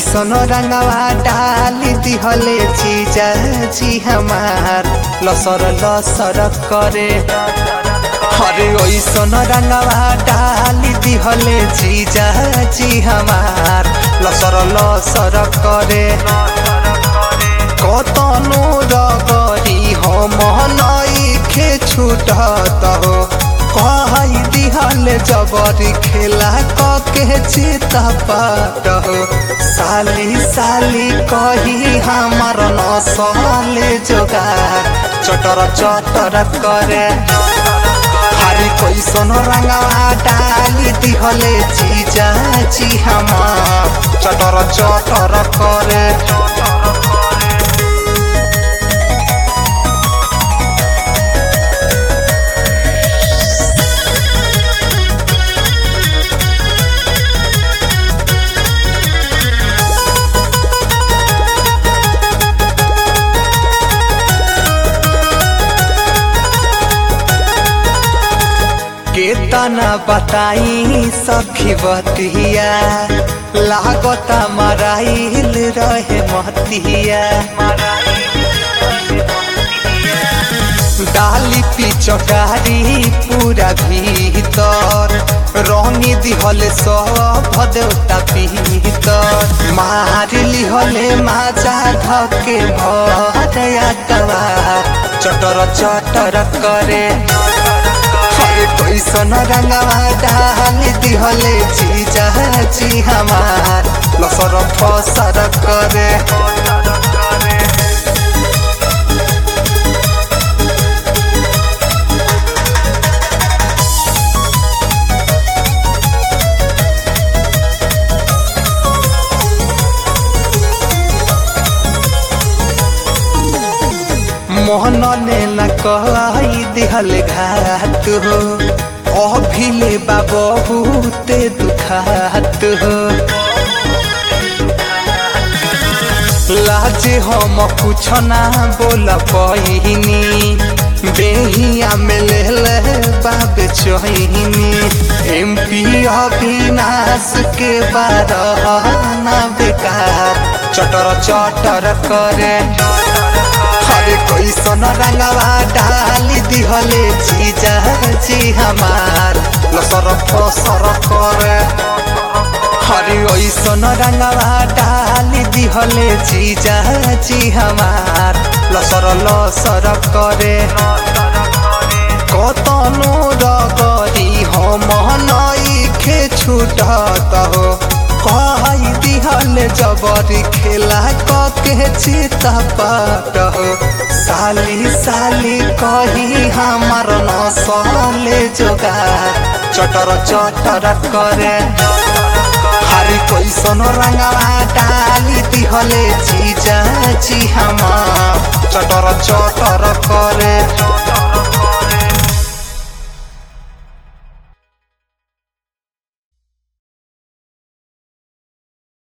कैसन रंगवा डाली दिहले जीजा जी हमार लसर लसर करे हरे ऐसन रंगवा डाली दिहले जीजा जी हमार लसर लसर करे कतनो रगरी हम नईखे छूटत हो कही दिहले जबरी खेला कके चित पाट हो साली साली कही हमार नसले जोगार चटर चटर करे हरी कैसन रंगवा डाली दिहले जीजा जी हमार चटर चटर करे केतना बताई सखी बतिया लागता मराइल रहे मतिया डाली पिचकारी पूरा भीतर रंगी दिहले सब देवता पीतर मार लिहले माजा धके भरया कवार चटर चटर करे हरे कैसन रंगवा डाल दिहले जीजा जी हमार लसर फसर करे मोहन ने न कही दिहल घात हो अभिले बा बहुत दुखात हो लाजे हम कुछ ना बोल पहिनी बेहिया में ले ले बाब चोहिनी एम पी अविनाश के बारह बेकार चटर चटर करे हरे कैसन रंगवा डाली दिहले जीजा जी हमार लसर फसर करे हरे ऐसन रंगवा डाली दिहले जीजा जी हमार लसर लसर करे कतनो रगरी हम नईखे छूटत हो कही दिहले जबरी खेला कके चित पाट हो साली साली कही हमार नसले जोगार चटर चटर करे हरी कैसन रंगवा डाली दिहले जीजा जी हमार चटर चटर करे